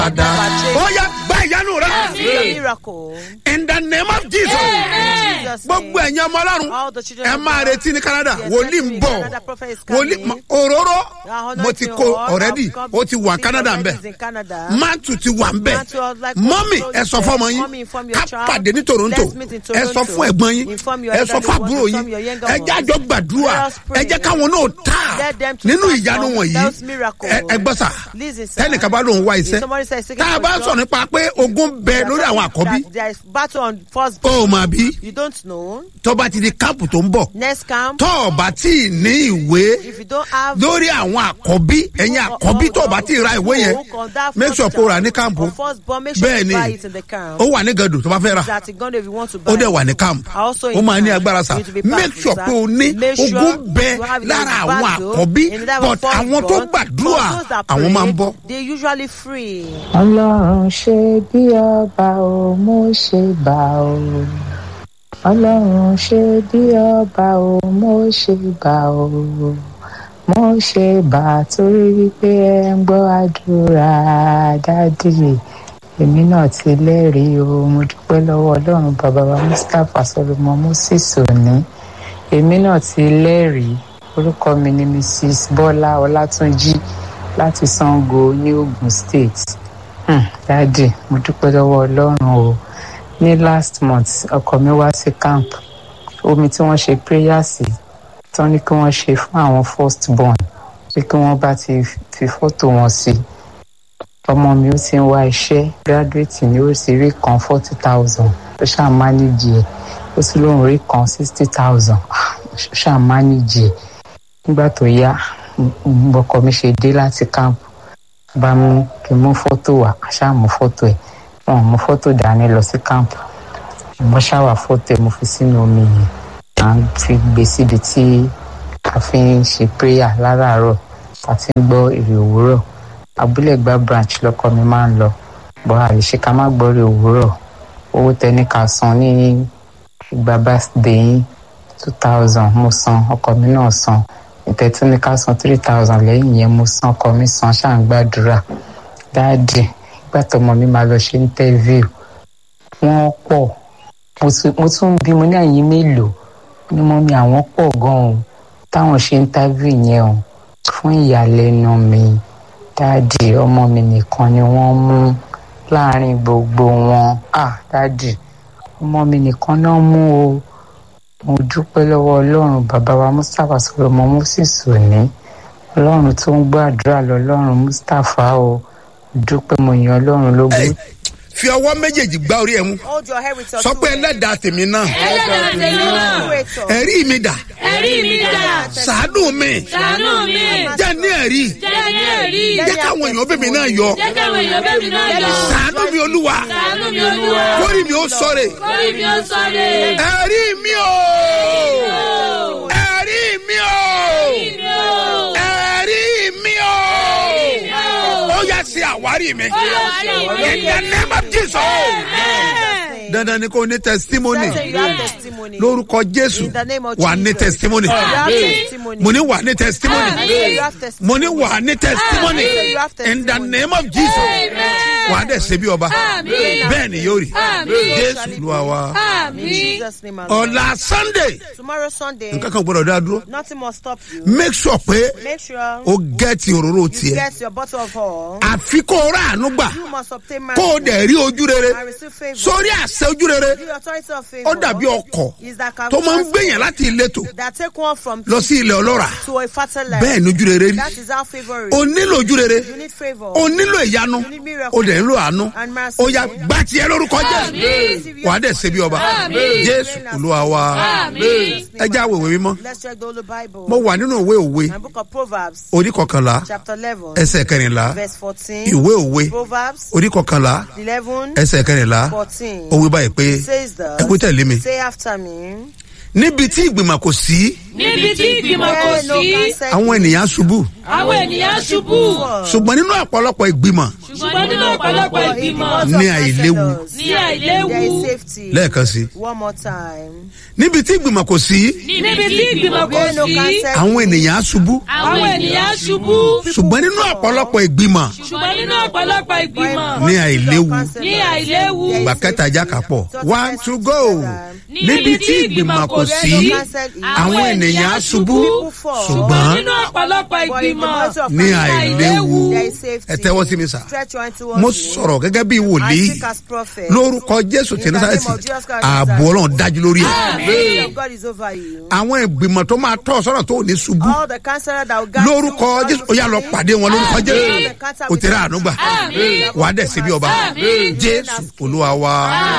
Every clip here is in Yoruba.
dáadáa ó yá gba ìyanu rẹ See the miracle. in the name of jesus Jesus' gbogbo name. ẹ̀yin ọmọ ọlọ́run All the children ẹ of máa God. retí ní canada Yes, wòlíì ń definitely. bọ̀ Canada prophet is wòlíì coming. ma- òróró Our mo ti anointing kó oil already have come ó ti wà to canada ń already bẹ̀ is in Canada. mantu ti wà ń bẹ̀ Mantu, like mọ́mì what ẹ sọ you fún ọmọ said, yín mommy, inform your ká child. pàdé ní toronto Let's meet in ẹ sọ Toronto. fún ẹ̀gbọ́n yín Inform your ẹ sọ elderly fún ones, àbúrò inform yín your younger ẹ jẹ́ ones. àjọ gbàdúrà Let us pray. ẹ jẹ́ káwọn náà tà Let them to nínú start ìyanu from wọ̀nyí those miracles. ẹ ẹ gbọ́ sà Listen, sir. tẹ́nìkan bá lóun wá If iṣẹ́ somebody says seeking tá a for bá job, sọ nípa pé ogun bẹ lórí àwọn àkọ́bí that there is battle on first ó mà bí you don't know tó bá ti di káàpù tó ń bọ̀ next camp tó o bá tí ì ní ìwé if you don't have lórí àwọn àkọ́bí ẹ̀yin àkọ́bí tó o bá tí ì ra ìwé yẹn make sure kó o rà ní káàmpù bẹ́ẹ̀ ni ó wà ní gàdù tó bá fẹ́ rà ó dẹ̀ wà ní káàmpù ó máa ní agbára sá make sure pé o ní ogun bẹ lára àwọn àkọ́bí but àwọn tó gbàdúrà àwọn máa ń bọ́. they usually free. ọlọ́run ṣe bí ọba o mo ṣe bá o ọlọ́run ṣe bí ọba o mo ṣe bá o mo ṣe bá torí wípé ẹ ń gbọ́ àdúrà dádì èmi náà ti lẹ́rìí o mo dúpẹ́ lọ́wọ́ ọlọ́run bàbá wa mustapha solomon moses òní èmi náà ti lẹ́rìí orúkọ mi ni mrs bọ́lá ọlátúnjì láti sango ní ogun state Hmm, dádì mo dúpẹ́ lọ́wọ́ ọlọ́run o ní last month ọkọ mi wá sí camp omi tí wọ́n ṣe prayer sí tán ní kí wọ́n ṣe fún àwọn first born pé kí wọ́n bá ti fi fọ́tò wọn sí ọmọ mi ó ti ń wá iṣẹ́ graduate ni ó sì rí kan forty thousand ó ṣáà manage ẹ̀ ó sì lóun rí kan sixty thousand ó ṣáà manage ẹ̀ nígbà tó yá mm, ọkọ mi ṣe dé láti camp bá mú kí n mú fọ́tò wá ṣáà mú fọ́tò ẹ̀ wọn ò mú fọ́tò dání lọ sí camp mo ṣáwà fọ́tò ẹ̀ mo fi sínú omi yìí à ń fi gbé síbi tí a fi ń ṣe prayer láràárọ̀ àti ń gbọ́ èrè òwúrọ̀ abúlé gba branch lọkọ mi máa ń lọ bọ́ àlèṣe ká má gbọ́ èrè òwúrọ̀ owó tẹni ká san ní ìgbà birthday yín two thousand mo san ọkọ mi náà san ìtẹ́tí ní ká san three thousand lẹ́yìn yẹn mo san ọkọ mi san ṣáà ń gbàdúrà dáàdì ìgbà tọmọ mi máa lọ ṣe interview wọ́n pọ̀ mo tún- mo tún bí mo ní àyín mélòó ni mo mi àwọn pọ̀ gan-an o táwọn ṣe interview yẹn o fún ìyàlẹ́nu mi dáàdì ọmọ mi nìkan ni wọ́n mú láàrin gbogbo wọn ah dáàdì ọmọ mi nìkan náà mú o mo dúpẹ́ lọ́wọ́ ọlọ́run bàbá wa mustapha solomon moses òní ọlọ́run tó ń gbàdúrà lọ́lọ́run mustapha o dúpẹ́ mo yan ọlọ́run lógo. Ẹ, fi ọwọ́ méjèèjì gbá orí ẹ̀ mú hold your head with your sọ two pé hands. ẹlẹ́dàá tèmi náà ẹlẹ́dàá tèmi náà Creator. ẹ̀rí mi dà ẹ̀rí mi dà sàánú mi ṣàánú mi jẹ́ ní ẹ̀rí jẹ́ ní ẹ̀rí jẹ́ káwọn èèyàn bèbè náà yọ jẹ́ káwọn èèyàn bẹ́ẹ̀ mi náà yọ sàánú mi olúwa ṣàánú mi olúwa kórì mi ó sọ̀rẹ̀ kórì mi ó sọ̀rọ̀ ẹ̀rí mi o ẹ̀rí mi o ẹ̀rí mi o ó yá sí àwárí mi in the name of jesus dandan ni kò ní testimony Say you have testimony. lórúkọ jésù In the name of wà ní Jesus. testimony You have testimony. mo ní wà ní testimony You have testimony. mo ní wà ní testimony You have testimony. in the name of jesus wà á dẹ̀ ṣe bí ọba bẹ́ẹ̀ ni yóò rí jésù lu àwa In Jesus' name, alone. ọ̀la sunday Tomorrow Sunday, nǹkan kan gbọ́dọ̀ dá dúró nothing must stop you. make sure pé Make sure o gẹ́ẹ̀tì òróró you tiẹ̀ get your bottle of oil. àfi kó o rà àánú gbà You must obtain kó o mercy dẹ̀ rí ojú rere and receive favor. sórí àṣẹ ojú rere The authority of ó favor dàbí ọkọ̀ is that tó máa ń gbèyàn láti ìletò that take one from lọ sí ilẹ̀ ọlọ́ra to a fertile land. bẹ́ẹ̀ ni ojú rere rí That is how favor is. o nílò ojú rere You need favor. o nílò ìyanu You need miracle. o dẹ̀ nílò àánú And mercy. o yà gbà tiẹ̀ lórúkọ jésù wà á dẹ̀ ṣe bí ọba jésù olúwa wa ẹ já wèwè mímọ́ Let's check the Holy Bible. mo wà nínú ìwé òwe My book of Proverbs, orí kọkànlá chapter 11, ẹsẹ̀ kẹrìnlá verse 14. ìwé òwe Proverbs orí kọkànlá 11, ẹsẹ̀ kẹrìnlá 14. ó wí báyìí pé says ẹ kú that, tẹ̀lé mi say after me, níbi tí ìgbìmọ̀ kò sí níbi tí ìgbìmọ̀ kò Where no sí counsel àwọn ènìyàn ṣubú àwọn ènìyàn ṣubú ṣùgbọ́n nínú ọ̀pọ̀lọpọ̀ ìgbìmọ̀ ṣùgbọ́n nínú ọ̀pọ̀lọpọ̀ ìgbìmọ̀ Ní àìléwu. ní àìléwu There is safety. lẹ́ẹ̀kan sí One more time. níbi tí ìgbìmọ̀ kò sí níbi tí ìgbìmọ̀ kò Where no sí counsel àwọn ènìyàn ṣubú àwọn ènìyàn ṣubú ṣùgbọ́n nínú ọ̀pọ̀lọpọ̀ ìgbìmọ̀ ṣùgbọ́n nínú ọ̀pọ̀lọpọ̀ ìgbìmọ̀ ní àìléwu ní àìléwu ìgbà kẹta ajá kà pọ̀ one to go níbi tí ìgbìmọ̀ kò sí àwọn ènìyàn ṣubú ṣùgbọ́n ṣùgbọ́n nínú ọ̀pọ̀lọpọ̀ ìgbìmọ̀ ní àìléwu There is safety. ẹ tẹ́wọ́ sí mi sà Stretch your hand towards mo me. sọ̀rọ̀ gẹ́gẹ́ bí I wòlíì speak as prophet. lórúkọ jésù tí nasareti ààbò ọlọ́run dájú lórí ẹ̀ The hand of God is over you. àwọn ìgbìmọ̀ tó máa tọ́ sọ́nà tó ò ní ṣubú All the counselor that will guide you lórúkọ will jésù ó yà lọ pàdé wọn lórúkọ jésù o tẹ̀lé àánú gbà wà á dẹ̀ síbi ọba jésù olúwa wa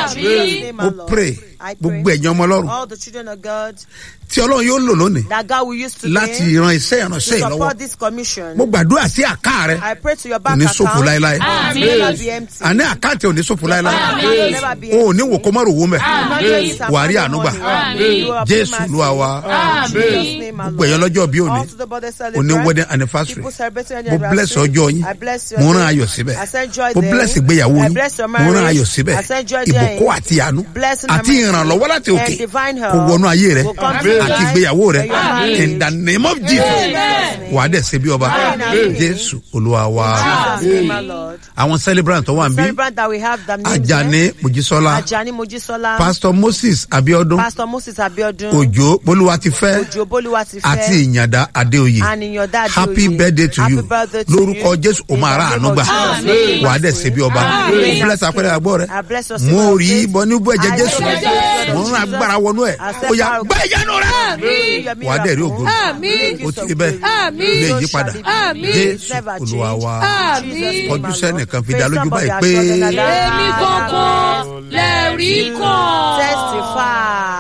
mo pray gbogbo ẹ̀yin ọmọ ọlọ́run All the children of God tí ọlọ́run yóò lò lónìí that God will use today láti ran iṣẹ́ to ìránṣẹ́ yìí lọ́wọ́ support this commission. mo gbàdúrà sí àká rẹ I pray to your kò bank ní account. ṣòfò láéláé It will never be empty. àní àkáǹtì ò ní ṣòfò láéláé It will never be o ò empty. ní wò kó má rò wó mẹ́ Not just wà á rí some àánú gbà money. You will obtain jésù mercy. olúwa wa In Jesus' name, my gbogbo ẹ̀yọ́ Lord. lọ́jọ́ bí òní All to the body òní celebrant. wedding anniversary People celebrating mo their bless anniversary. ọjọ́ yín I bless your mo rán day. ayọ̀ síbẹ̀ I send joy mo there. bless ìgbéyàwó I yín bless your mo rán marriage. ayọ̀ síbẹ̀ I send joy there. ìbùkún àti àánú Blessing àti and mercy. ìrànlọ́wọ́ láti òkè And divine help kò wọnú ayé rẹ will come to your àti life ìgbéyàwó rẹ and your marriage. in the name of jesus Amen. wà á dẹ̀ ṣe bí ọba Amen. jésù olúwa wa Jesus' name, my Lord. àwọn celebrant tó wà ń bí Celebrant that we have the names ajani here. mojísọ́lá Ajani Mojisola. pastor moses abiodun Pastor Moses Abiodun. òjò bolúwatifẹ́ Ojo Boluwatife. àti ìyàndá adéoyè And in your dad. happy birthday to Happy you birthday to lórúkọ you. jésù o máa ra In the àánú name gbà of Jesus. wà á dẹ̀ ṣe bí ọba Amen. bless apẹ̀rẹ̀ àgbọ̀ rẹ I bless your mo symbol of rí faith. bọ́ ní bọ́ ẹ̀jẹ̀ I jésù bless your blood of mo ń Jesus. agbára wọnú ẹ̀ I step ó yà out. gbá ìyanu rẹ Your wà á dẹ̀ rí ògo miracle. ó ti rí bẹ́ẹ̀ Àmín. lè yí padà Àmín. jésù Never olúwa change. wa Àmín. Jesus' name, kọjú my sẹ́nìkan Lord. fi dá Face lójú somebody báyìí as pé God and another. èmi kankan lẹ́ẹ̀rí kan. Testify.